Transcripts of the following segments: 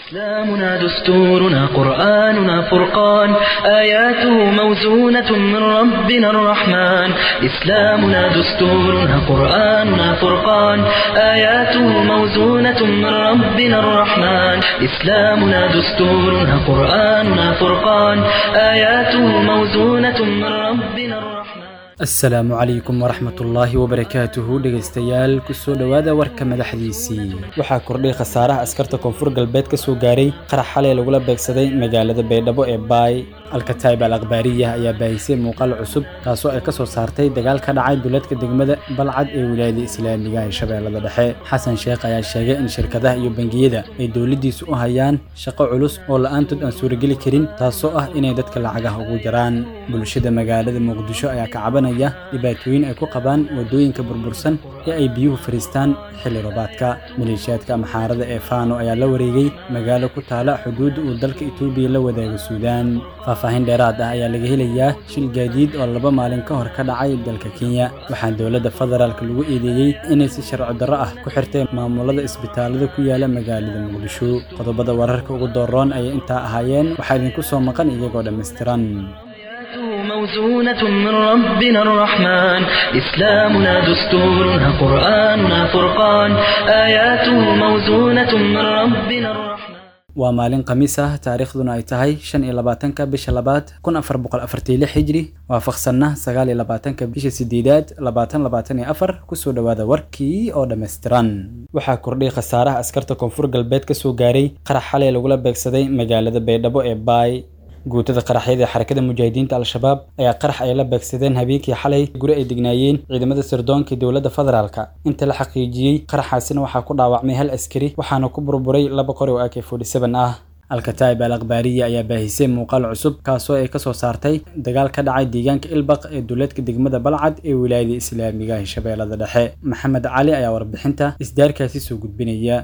إسلامنا دستورنا قرآننا فرقان آياته موزونة من ربنا الرحمن إسلامنا دستورنا قرآننا فرقان آياته موزونة من ربنا الرحمن إسلامنا دستورنا قرآننا فرقان آياته موزونة من ربنا الرحمن asalaamu calaykum waraxmatullaahi wabarakaatuhu dhegaystayaal kusoo dhowaada warka madaxdiisii waxaa kordhay khasaaraha askarta koonfur galbeed ka soo gaaray qarax xalay lagula beegsaday magaalada baydhabo ee baay alkataib al akhbaariya ayaa baahisay muuqaal cusub taasoo ay ka soo saartay dagaal ka dhacay duleedka degmada balcad ee wilaayada islaamiga ee shabeellada dhexe xasan sheekh ayaa sheegay in shirkadaha iyo bangiyada ay dowladdiisu u hayaan shaqo culus oo la'aantood aan suurageli karin taasoo ah inay dadka lacagaha ugu jaraan bulshada magaalada muqdisho ayaa ka caban dhibaatooyin ay ku qabaan waddooyinka burbursan ee ay biyuhu fariistaan xilli roobaadka maleeshiyaadka amxaarada ee faano ayaa la wareegay magaalo ku taala xuduudda uu dalka etoobiya la wadaago suudaan faahfaahin dheeraad ah ayaa laga helayaa shil gaadiid oo laba maalin ka hor ka dhacay dalka kenya waxaa dowladda federaalk lagu eedeeyey inay si sharci darro ah ku xirtay maamulada isbitaalada ku yaala magaalada muqdisho qodobada wararka ugu dooroon ayay intaa ahaayeen waxaa idinku soo maqan iyagoo dhammaystiran موزونة من ربنا الرحمن إسلامنا دستورنا قرآننا فرقان آياته موزونة من ربنا الرحمن waa maalin khamiis ah taariikhduna ay tahay shan iyo labaatanka bisha labaad kun afar boqol afartii lix hijri waafaqsanna sagaal iyo labaatanka bisha sideedaad labaatan labaatan iyo afar kusoo dhowaada warkii oo dhammaystiran waxaa kordhay khasaaraha askarta koonfur galbeed ka soo gaaray qarax xalay lagula beegsaday magaalada baydhabo ee baay guutada qaraxyada ee xarakada mujaahidiinta al-shabaab ayaa qarax ay la beegsadeen habeenkii xalay guri ay degnaayeen ciidamada sirdoonka dowladda federaalka inta la xaqiijiyey qaraxaasina waxaa ku dhaawacmay hal askari waxaana ku burburay laba qori oo ak ah alkataib al akhbaariya ayaa baahisay muuqaal cusub kaasoo ay kasoo saartay dagaal ka dhacay deegaanka ilbaq ee duleedka degmada balcad ee wilaayada islaamiga ee shabeellada dhexe maxamed cali ayaa warbixinta isdaarkaasi soo gudbinaya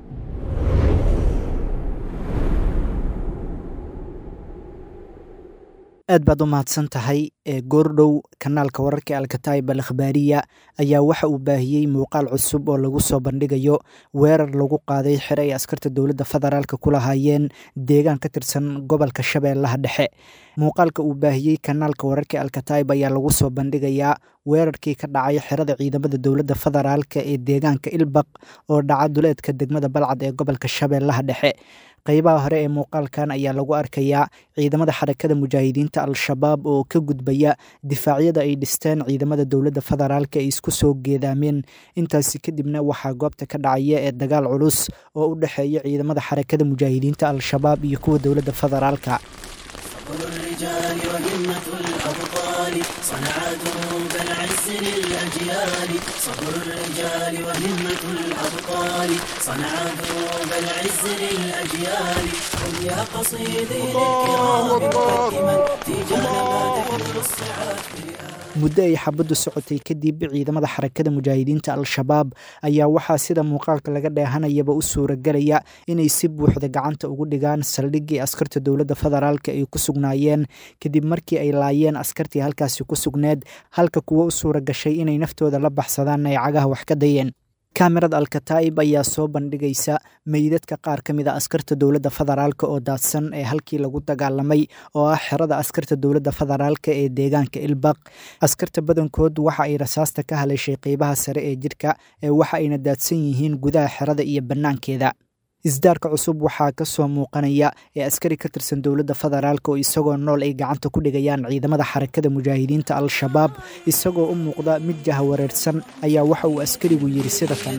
aad baad u mahadsan tahay ee goordhow kanaalka wararka alkataib al akhbaariya ayaa waxa uu baahiyey muuqaal cusub oo lagu soo bandhigayo weerar lagu qaaday xere ay askarta dowladda federaalk ku lahaayeen deegaan ka tirsan gobolka shabeellaha dhexe muuqaalka uu baahiyey kanaalka wararka alkataib ayaa lagu soo bandhigayaa weerarkii ka dhacay xerada ciidamada dowladda federaalka ee deegaanka ilbaq oo dhaca duleedka degmada balcad ee gobolka shabeellaha dhexe qaybaha hore ee muuqaalkan ayaa lagu arkayaa ciidamada xarakada mujaahidiinta al-shabaab oo ka gudbaya difaacyada ay dhisteen ciidamada dowladda federaalk ay isku soo geedaameen intaasi kadibna waxaa goobta ka dhacaya ee dagaal culus oo u dhexeeya ciidamada xarakada mujaahidiinta al-shabaab iyo kuwa dowladda federaalka الرجال وهمة الأبطال صنعتهم كالعز للأجيال صبر الرجال وهمة الأبطال صنعتهم كالعز للأجيال هم يا قصيدي للكرام مقدما تيجان ما تحمل الصعاب muddo ay xabaddu socotay kadib ciidamada xarakada mujaahidiinta al-shabaab ayaa waxaa sida muuqaalka laga dheehanayaba u suuragelaya inay si buuxda gacanta ugu dhigaan saldhiggii askarta dowladda federaalk ay ku sugnaayeen kadib markii ay laayeen askartii halkaasi ku sugneed halka kuwo u suura gashay inay naftooda la baxsadaan ay cagaha wax ka dayeen kamerad alkataib ayaa soo bandhigaysa meydadka qaar ka mid a askarta dowladda federaalk oo daadsan ee halkii lagu dagaalamay oo ah xerada askarta dowladda federaalk ee deegaanka ilbaq askarta badankood waxa ay rasaasta ka haleeshay qeybaha sare ee jidhka ee waxa ayna daadsan yihiin gudaha xerada iyo bannaankeeda isdaarka cusub waxaa ka soo muuqanaya ee askari ka tirsan dowladda federaalk oo isagoo nool ay gacanta ku dhigayaan ciidamada xarakada mujaahidiinta al-shabaab isagoo u muuqda mid jahawareersan ayaa waxa uu askarigu yidhi sida kan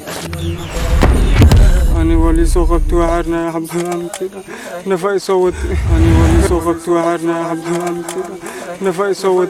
أنا ولي سوقت وعرنا يا حب كده نفاي صوت أنا ولي سوقت وعرنا يا حب كده نفاي صوت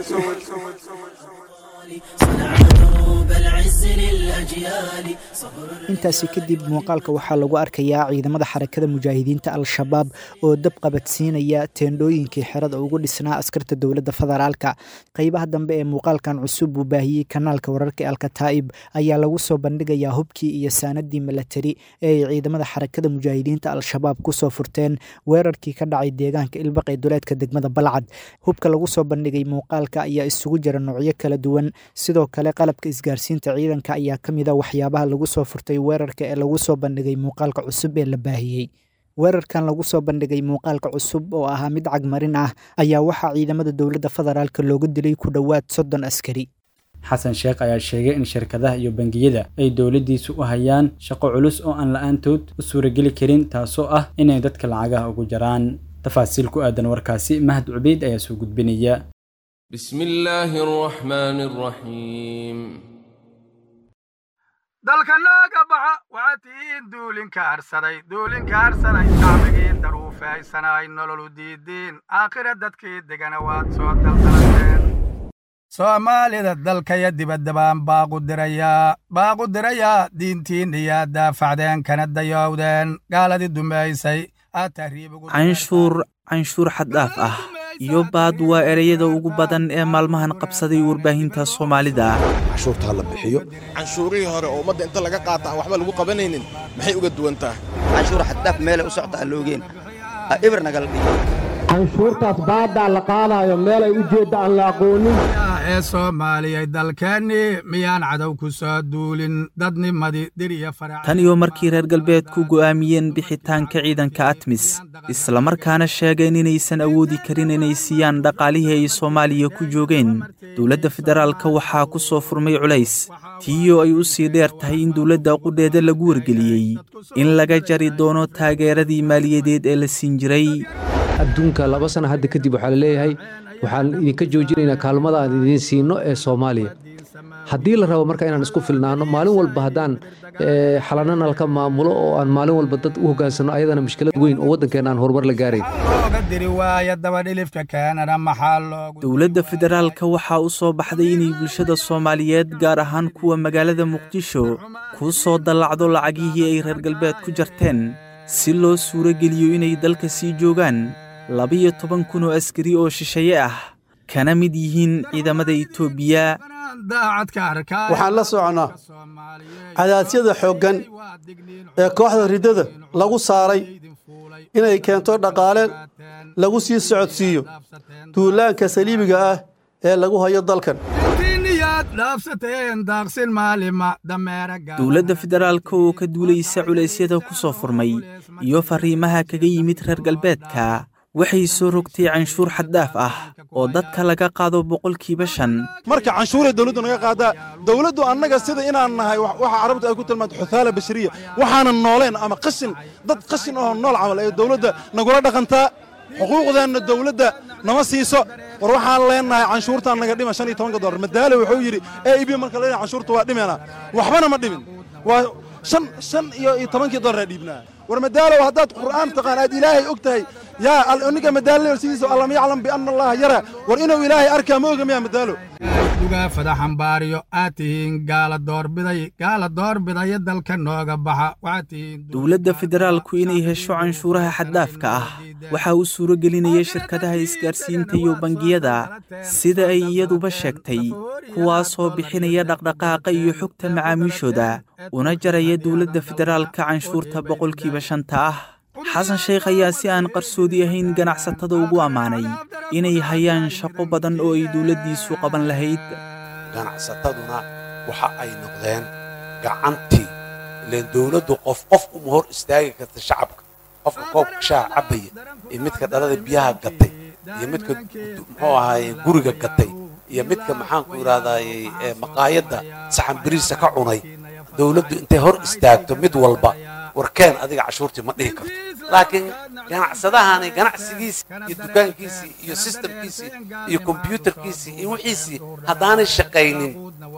صنعتهم بالعز للأجيال صبر intaasi kadib muuqaalka waxaa lagu arkayaa ciidamada xarakada mujaahidiinta al-shabaab oo dab qabadsiinaya teendhooyinkii xerada ugu dhisnaa askarta dowladda federaalka qeybaha dambe ee muuqaalkan cusub uu baahiyey kanaalka wararka alkataa'ib ayaa lagu soo bandhigayaa hubkii iyo saanadii milatari ee ay ciidamada xarakada mujaahidiinta al-shabaab kusoo furteen weerarkii ka dhacay deegaanka ilbaq ee duleedka degmada balcad hubka lagu soo bandhigay muuqaalka ayaa isugu jira noocyo kala duwan sidoo kale qalabka isgaarsiinta ciidanka ayaa ka mid a waxyaabaha lagu soo furtay weerarka ee lagu soo bandhigay muuqaalka cusub ee la baahiyey weerarkan lagu soo bandhigay muuqaalka cusub oo ahaa mid cagmarin ah ayaa waxaa ciidamada dowladda federaalk looga dilay ku dhowaad soddon askari xasan sheekh ayaa sheegay in shirkadaha iyo bangiyada ay dowladdiisu u hayaan shaqo culus oo aan la-aantood u suurageli karin taasoo ah inay dadka lacagaha ugu jaraan tafaasiil ku aadan warkaasi mahad cubeyd ayaa soo gudbinaya بسم الله الرحمن الرحيم dalka nooga baxa waxaad tihiin duulinka harsaday duulinka harsaday shacbigii daruufaysanay nololu diidiin aakhira dadkii degana waad soo daldalateen soomaalida dalkaya dibadda baan baaqu dirayaa baaqu dirayaa diintiinna yaa daafacdeen kana dayowdeen gaaladii dumaysay aad tahriibugu canshuur canshuur xaddhaaf ah iyo baad waa ereyada ugu badan ee maalmahan qabsaday warbaahinta soomaalida canshuurta ha la bixiyo canshuurihii hore oo ummadda inta laga qaata aan waxba lagu qabanaynin maxay uga duwan tahay canshuur xaddaaf meelay u socta aan loogeen ibir nagala dhigo canshuurtaas baaddaa la qaadaayo meelay u jeedda aan la aqoonin ee soomaaliyay dalkeennii miyaan cadow ku soo duulin dadnimadii dir iyo farac tan iyo markii reer galbeedku go'aamiyeen bixitaanka ciidanka atmis islamarkaana sheegeen inaysan awoodi karin inay siiyaan dhaqaalihii ay soomaaliya ku joogeen dowladda federaalka waxaa ku soo furmay culays tiiyoo ay u sii dheer tahay in dowladda qudheeda lagu wargeliyey in laga jari doono taageeradii maaliyadeed ee la siin jiray adduunka laba sana hadda kadib waxaa la leeyahay waxaan idinka joojinaynaa kaalmada aan idiin siino ee soomaaliya haddii la rabo marka inaan isku filnaano maalin walba haddaan xalana nalka maamulo oo aan maalin walba dad u hoggaansanno ayadana mushkilad weyn oo waddankeena aan horumar la gaarayn dowladda federaalka waxaa u soo baxday inay bulshada soomaaliyeed gaar ahaan kuwa magaalada muqdisho kuu soo dallacdo lacagihii ay reer galbeed ku jarteen si loo suuro geliyo inay dalka sii joogaan labiyo toban kun oo askari oo shisheeye ah kana mid yihiin ciidamada etoobiya waxaan la soconnaa cadaasyada xooggan ee kooxda riddada lagu saaray inay keento dhaqaale lagu sii socodsiiyo duulaanka saliibiga ah ee lagu hayo dalkan dowladda federaalka oo ka duulaysa culaysyada ku soo furmay iyo farriimaha kaga yimid reer galbeedka waxay soo rogtay canshuur xaddaaf ah oo dadka laga qaado boqolkiiba shan marka canshuuray dawladdu naga qaadaa dawladdu annaga sida inaan nahay waxa carabtu ay ku tilmaanto xuthaala bashariya waxaanan nooleen ama qashin dad qashin oo nool camal ee dawladda nagula dhaqantaa xuquuqdeenna dawladda nama siiso war waxaan leenahay canshuurtaan naga dhima shan iyo tobanka dollar madaale wuxuu yidhi e ib marka leenahay canshuurta waa dhimeena waxbana ma dhimin waa shan shan iyo iyo tobankii dollar dhiibnaa war madaalow haddaad qur'aan taqaan aad ilaahay og tahay yaa ninka madaalo sidiisa allam yaclam bianna allaha yara war inuu ilaahay arkaa ma oga miyaa madaalo dugaafada xambaariyo aad tihiin gaala doorbiday gaala doorbidaya dalka nooga baxa waxaad tihiin dowladda federaalku inay hesho canshuuraha xaddaafka ah waxaa u suuro gelinaya shirkadaha isgaarsiinta iyo bangiyada sida ay iyaduba sheegtay kuwaasoo bixinaya dhaqdhaqaaqa iyo xogta macaamiishooda una jaraya dowladda federaalka canshuurta boqolkiiba shanta ah xasan sheekh ayaa si aan qarsoodi ahayn ganacsatada ugu ammaanay inay hayaan shaqo badan oo ay dowladdiisu qaban lahayd ganacsataduna waxa ay noqdeen gacantii ileen dowladdu qof qof uma hor istaagi karta shacabka qofka koobka shaha cabbaya iyo midka dhalada biyaha gatay iyo midka muxuu ahaaye guriga gatay iyo midka maxaanku idhahdaaye maqaayadda saxan biriisa ka cunay dowladdu intay hor istaagto mid walba warkeen adiga cashuurtii ma dhihi karto laakiin ganacsadahani ganacsigiisii iyo dukaankiisii iyo sistamkiisii iyo kombyuutarkiisii iyo wixiisii haddaanay shaqaynin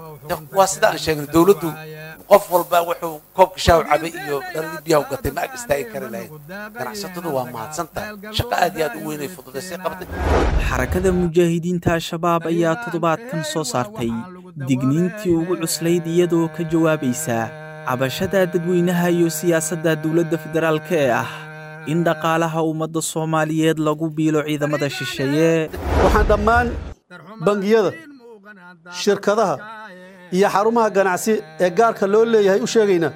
waa sida aan sheegnay dowladdu qof walba wuxuu koobka shaaw cabay iyo dhaladii biyaha u gatay ma ag istaagi kari lahayd ganacsatadu waa mahadsan tahay shaqo aad iyo aad u weynay fududaysay qabtay xarakada mujaahidiinta al-shabaab ayaa toddobaadkan soo saartay digniintii ugu cuslayd iyadoo ka jawaabaysa cabashada dadweynaha iyo siyaasadda dowladda federaalka ee ah in dhaqaalaha ummadda soomaaliyeed lagu biilo ciidamada shisheeye waxaan dhammaan bangiyada shirkadaha iyo xarumaha ganacsi ee gaarka loo leeyahay u sheegaynaa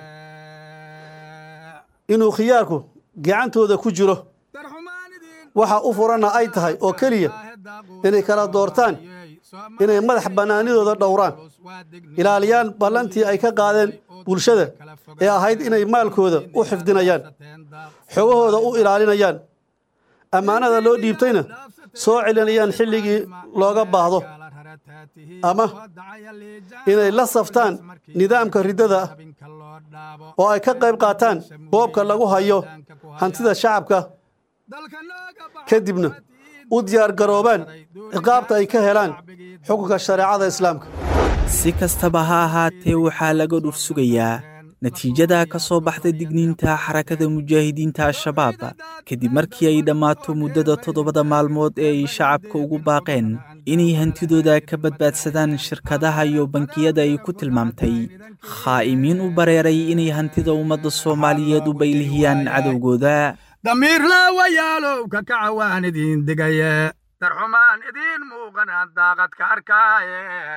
inuu khiyaarku gacantooda ku jiro waxa u furanna ay tahay oo keliya inay kala doortaan inay madax bannaanidooda dhowraan ilaaliyaan ballantii ay ka qaadeen bulshada ee ahayd inay maalkooda u xifdinayaan xogahooda u ilaalinayaan ammaanada loo dhiibtayna soo celinayaan xilligii looga baahdo ama inay la saftaan nidaamka riddada oo ay ka qayb qaataan boobka lagu hayo hantida shacabka kadibna u diyaargaroobaan ciqaabta ay ka helaan xukunka shareecada islaamka si kastaba ha ahaatee waxaa laga dhur sugayaa natiijada ka soo baxda digniinta xarakada mujaahidiinta al-shabaab kadib markii ay dhammaato muddada toddobada maalmood ee ay shacabka ugu baaqeen inay hantidooda ka badbaadsadaan shirkadaha iyo bankiyada ay ku tilmaamtay khaa'imiin u bareeray inay hantida ummadda soomaaliyeed u baylihiyaan cadowgooda damiir laawayaalow ka kaca waan idiin digaye darxumaan idiin muuqanaan daaqad ka arkaaye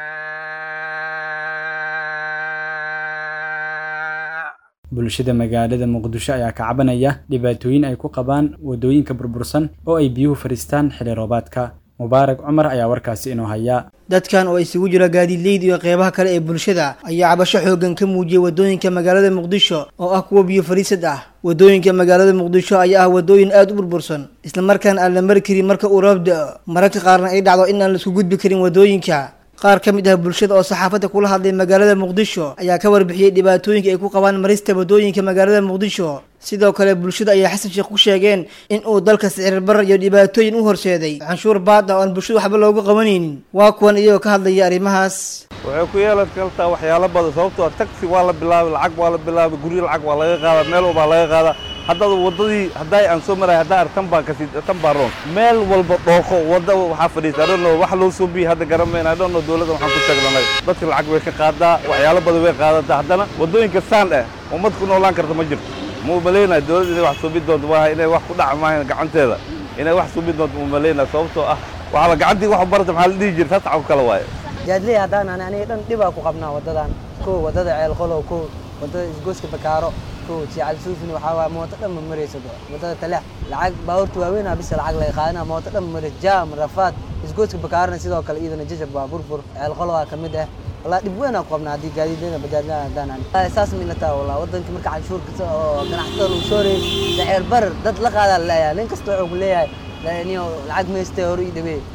bulshada magaalada muqdisho ayaa ka cabanaya dhibaatooyin ay ku qabaan waddooyinka burbursan oo ay biyuhu fadhiistaan xilli roobaadka mubaarak cumar ayaa warkaasi inoo haya dadkan oo isugu jira gaadiidleyda iyo qeybaha kale ee bulshada ayaa cabasho xooggan ka muujiyey waddooyinka magaalada muqdisho oo ah kuwa biyo fadhiisad ah waddooyinka magaalada muqdisho ayaa ah waddooyin aada u burbursan islamarkaana aan la mari karin marka uu roob da-o mararka qaarna ay dhacdo in aan laisku gudbi karin waddooyinka qaar ka mid ah bulshada oo saxaafadda kula hadlay magaalada muqdisho ayaa ka warbixiyey dhibaatooyinka ay ku qabaan marista waddooyinka magaalada muqdisho sidoo kale bulshada ayaa xasan sheekh ku sheegeen in uu dalka sicir barar iyo dhibaatooyin u horseeday canshuur baad ah oo aan bulshada waxba loogu qabanaynin waa kuwan iyagoo ka hadlaya arrimahaas waxay ku yeelan kartaa waxyaalo badan sababtoo taxi waa la bilaabay lacag waa la bilaabay guryo lacag waa laga qaadaa meel walbaa laga qaadaa haddada waddadii hadday aan soo maray haddaa ar tan baa kasi tan baa roon meel walba dhooqo wadda waxaa fadhiisa I don't know wax loo soo biyey hadda garanmayna I don't know dowladda waxaan ku taglanay dadka lacag way ka qaadaa waxyaalo badan way qaadataa haddana waddooyinka saan eh ummad ku noolaan karta ma jirto ma umalaynaya dowladda inay wax suubi doonto waa inay wax ku dhaca maahan gacanteeda inay wax suubi doonto ma umalaynaya sababtoo ah waxaa la gacantii wax barata maxaa la dhihi jira taas cago kale waaye jaadley haddaan ani aniga dhan dhibaa ku qabnaa waddadan kow waddada ceelqolow kow waddada isgooska bakaaro kow jical suufin waxaa waaya mooto dhan ma marayso waddada taleex lacag baabuurta waaweynaa bisa lacag laga qaadana mooto dhan ma marayso jaam rafaad isgooska bakaarona sidoo kale iyadana jajab waa burbur ceelqolowaa ka mid ah والله دب وين اقوم نادي قاعدين لنا بجالنا دانا اساس من لتا والله ودنك مركع عشور ganacsatada lagu soo reey sicir barar dad la qaada leeyahay nin kasta wuxuu ku leeyahay laaniyo lacag meestay hore ii dhawee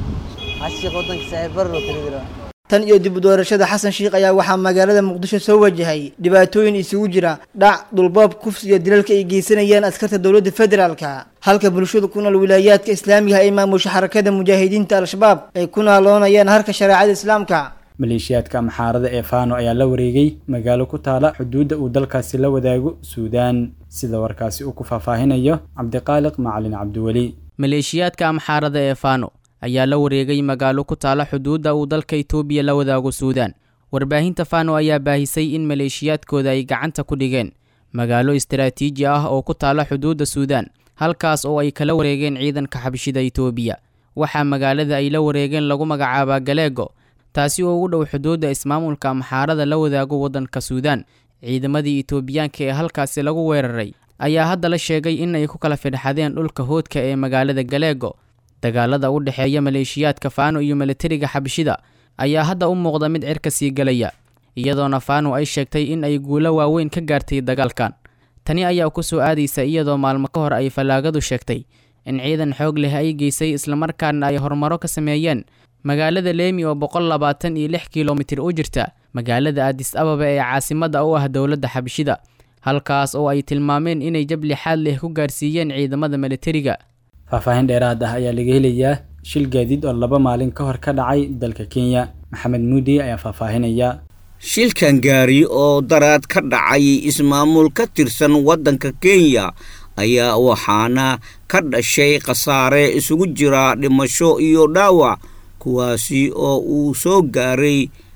hashiiq wadanka sicir barar oo kala jira tan iyo dib u doorashada xasan sheikh ayaa waxaa magaalada muqdisho soo wajahay dhibaatooyin isugu jira dhac dhulboob kufsi iyo dilalka ay geysanayaan askarta dowladda federaalka halka bulshada ku nool wilaayaadka islaamiga ay maamusha xarakada mujaahidiinta al-shabaab ay ku naaloonayaan harka shareecada islaamka maleeshiyaadka amxaarada ee faano ayaa la wareegay magaalo ku taala xuduudda uu dalkaasi la wadaago suudaan sida warkaasi uu ku faahfaahinayo cabdiqaaliq macalin cabdiweli maleeshiyaadka amxaarada ee faano ayaa la wareegay magaalo ku taala xuduudda uu dalka itoobiya la wadaago suudaan warbaahinta faano ayaa baahisay in maleeshiyaadkooda ay gacanta ku dhigeen magaalo istaraatiiji ah oo ku taala xuduudda suudaan halkaas oo ay kala wareegeen ciidanka xabshida itoobiya waxaa magaalada ay la wareegeen lagu magacaabaa galeego taasi oo ugu dhow xuduudda ismaamulka amxaarada la wadaago waddanka suudaan ciidamadii itoobiyaanka ee halkaasi lagu weeraray ayaa hadda la sheegay in ay ku kala fidhxadeen dhulka hoodka ee magaalada galeego dagaalada u dhexeeya maleeshiyaadka faano iyo milatariga xabshida ayaa hadda u muuqda mid cirka sii galaya iyadoona faano ay sheegtay in ay guulo waaweyn ka gaartay dagaalkan tani ayaa ku soo aadaysa iyadoo maalmo ka hor ay fallaagadu sheegtay in ciidan xoog leh ay geysay islamarkaana ay horumaro ka sameeyeen magaalada leemi oo boqol labaatan iyo lix kilomitir u jirta magaalada adis ababa ee caasimadda u ah dowladda xabshida halkaas oo ay tilmaameen inay jab lixaad leh ku gaarsiiyeen ciidamada milatariga faahfaahin dheeraad ah ayaa laga helayaa shil gaadiid oo laba maalin ka hor ka dhacay dalka kenya maxamed muudi ayaa faahfaahinaya shilkan gaari oo daraad ka dhacay ismaamul ka tirsan waddanka kenya ayaa waxaana ka dhashay khasaare isugu jira dhimasho iyo dhaawac kuwaasi oo uu soo gaaray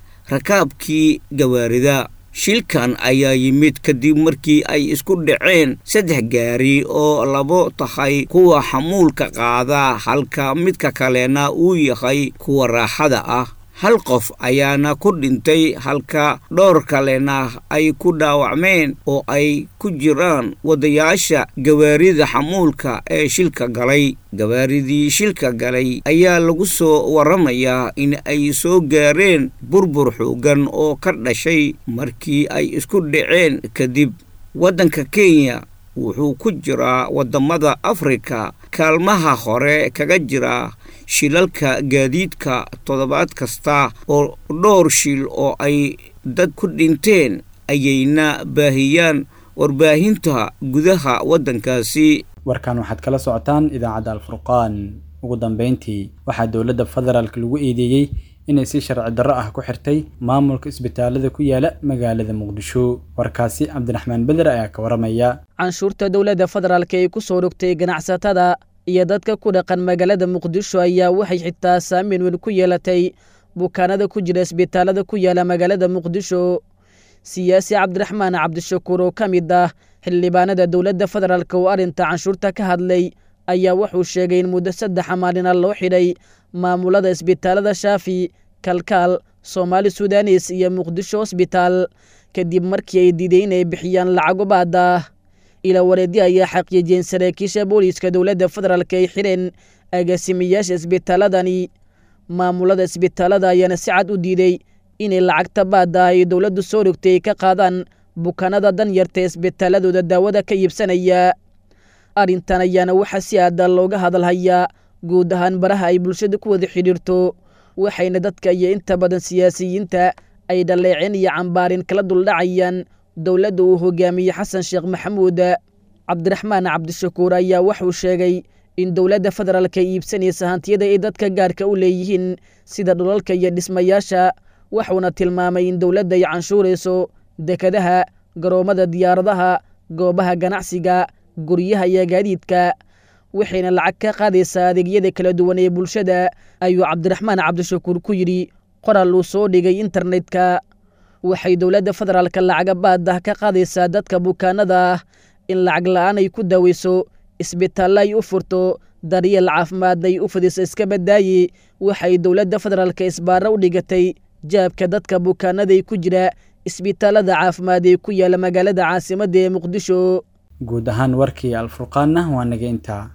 rakaabkii gawaarida shilkan ayaa yimid kadib markii ay isku dhaceen saddex gaari oo labo tahay kuwa xamuulka qaada halka midka kalena uu yahay kuwa raaxada ah hal qof ayaana ku dhintay halka dhowr kalena ay ku dhaawacmeen oo ay ku jiraan wadayaasha gawaarida xamuulka ee shilka galay gawaaridii shilka galay ayaa lagu soo waramayaa in ay soo gaareen burbur xoogan oo ka dhashay markii ay isku dhaceen kadib waddanka kenya wuxuu ku jiraa waddamada afrika kaalmaha hore kaga jira shilalka gaadiidka toddobaad kasta oo dhowr shil oo ay dad ku dhinteen ayayna baahiyaan warbaahinta gudaha waddankaasi warkan waxaad kala socotaan idaacadda alfurqaan ugu dambeyntii waxaa dowladda federaalk lagu eedeeyey inay si sharci darro ah ku xirtay maamulka isbitaalada ku yaala magaalada muqdisho warkaasi cabdiraxmaan beder ayaa ka waramaya canshuurta dowladda federaalk ee ku soo rogtay ganacsatada iyo dadka ku dhaqan magaalada muqdisho ayaa waxay xitaa saameyn weyn ku yeelatay bukaanada ku jira isbitaalada ku yaala magaalada muqdisho siyaasi cabdiraxmaan cabdishakuur oo ka mid ah xildhibaanada dowladda federaalk oo arrinta canshuurta ka hadlay ayaa wuxuu sheegay in muddo saddexa maalina loo xidhay maamulada isbitaalada shaafi kalkaal soomaali sudanes iyo muqdisho hosbitaal kadib markii ay diiday inay bixiyaan lacago baada ila wareedi ayaa xaqiijiyeen saraakiisha booliiska dowladda federaalk ay xidheen agaasimayaasha isbitaaladani maamulada isbitaalada ayaana si cad u diiday inay lacagta baada ay dowladdu soo rogtay ay ka qaadaan bukaanada danyarta ee isbitaaladooda daawada ka iibsanaya arrintan ayaana waxaa si aada looga hadalhayaa guud ahaan baraha ay bulshada ku wada xidhiirto waxayna dadka iyo inta badan siyaasiyiinta ay dhaleeceen iyo cambaarin kala duldhacayaan dowladda uu hogaamiyey xasan sheekh maxamuud cabdiraxmaan cabdishakuur ayaa wuxuu sheegay in dowladda federaalk ay iibsanaysa hantiyada ay dadka gaarka u leeyihiin sida dhulalka iyo dhismayaasha wuxuuna tilmaamay in dowladda ay canshuurayso dekadaha garoommada diyaaradaha goobaha ganacsiga guryaha iyo gaadiidka waxayna lacag ka qaadaysaa adeegyada kala duwan ee bulshada ayuu cabdiraxmaan cabdishakuur ku yidhi qoraal uu soo dhigay internetka waxay dowladda federaalka lacaga baadah ka qaadaysaa dadka bukaanada ah in lacag la'aan ay ku daaweyso isbitaallo ay u furto daryeel caafimaadna ay u fidiso iska badaaye waxay dowladda federaalka isbaaro u dhigatay jaabka dadka bukaanada ku jira isbitaalada caafimaad ee ku yaala magaalada caasimadda ee muqdisho guud ahaan warkii alfurqaanna waa naga intaa